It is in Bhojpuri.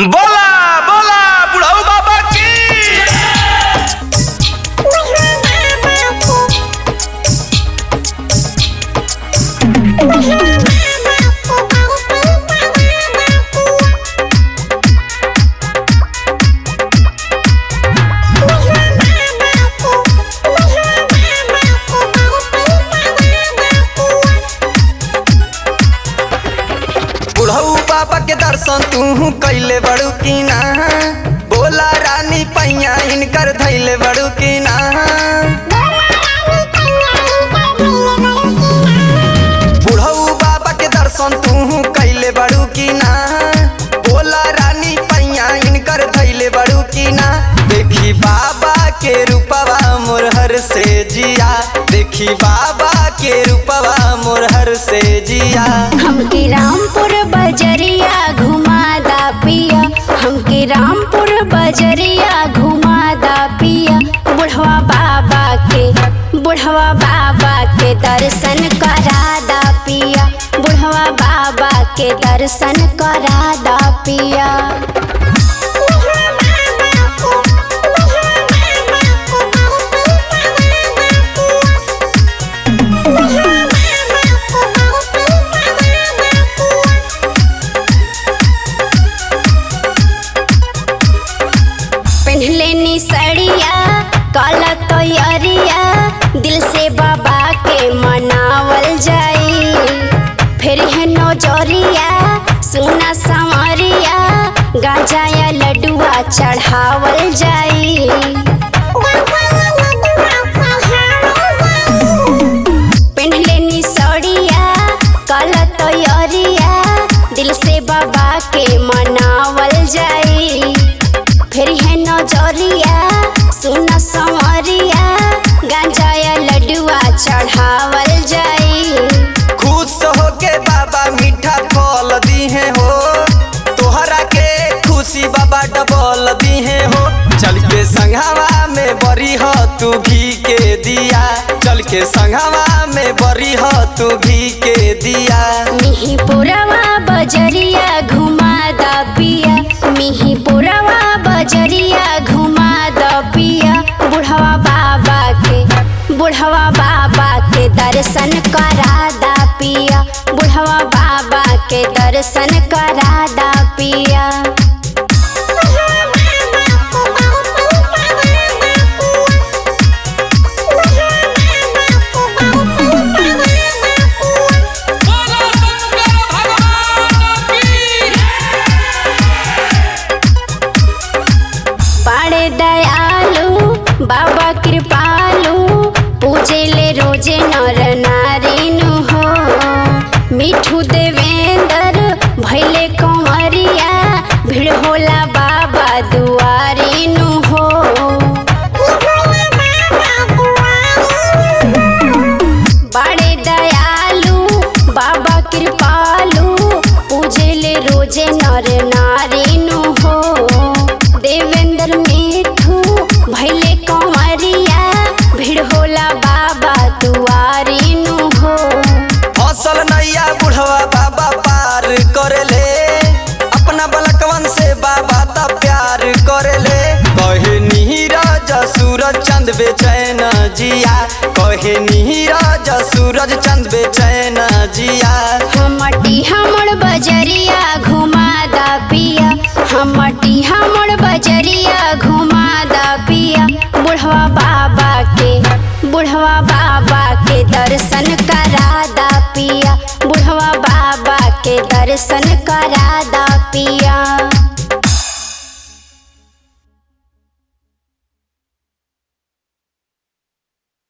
बोला बोला बुढ़ऊ बाबा की बुढ़ऊ बाबा के दर्शन तू कैले बड़ू की ना बोला रानी पैया इनकर धैले बड़ू की ना बुढ़ऊ बाबा के दर्शन तू कैले बड़ू की ना बोला रानी पैया इनकर धैले बड़ू की ना देखी बाबा के रूपवा मोरहर से जिया देखी बाबा के रूपवा मोरहर से जिया हमके रामपुर बजरिया घुमादा पिया हमके रामपुर बजरिया घुमादा पिया बुढ़वा बाबा के बुढ़वा बाबा के दर्शन करादा पिया बुढ़वा बाबा के दर्शन करादा पिया पहनले नी सड़िया काला तैयारिया दिल से बाबा के मनावल जाई फिर है नौजरिया सोना संवरिया गांजा या लड्डुआ चढ़ावल जाई पहनले नी सड़िया काला तैयारिया दिल से बाबा के मनावल जाई फिर है नजरिया सुना संवरिया गांजा या लड्डुआ चढ़ावल जाई खुश होके बाबा मीठा फल दीहे हो तोहरा के खुशी बाबा डबल दीहे हो चल के संघवा में बरी हो तू घी के दिया चल के संघवा में बरी हो तू घी के दिया मिही पुरवा बजरिया घुमा द पिया मिही पुरवा बजरिया घुमा द पिया बुढ़वा बाबा के बुढ़वा बाबा के दर्शन करा दा पिया बुढ़वा बाबा के दर्शन करा दा पिया बोला शंकर भगवान की बड़े दयालु बाबा कृपालु पूजे ले रोजे नर नारिनु हो मिठू देवेंद्र भैले कंवरिया भीड़ होला बाबा दुआरिनु हो बड़े दयालु बाबा कृपालु पूजे ले रोजे नर नारिनु हो देवेंद्र मिठू भैले कंवरिया भीड़ होला बाबा दुआरिनु हो फसल नैया बुढ़वा बाबा पार करेले अपना बलकवन से बाबा त प्यार करेले कहे नीरज सूरज चंद बेचैन जिया कहे नीरज सूरज चंद बेचैन जिया हमटी हमर बजरिया घुमा दा पिया हमटी हमर बजरिया घुमा दा पिया बुढ़वा बाबा के बुढ़वा बाबा के दर्शन करा दा पिया बुढ़वा बाबा के दर्शन करा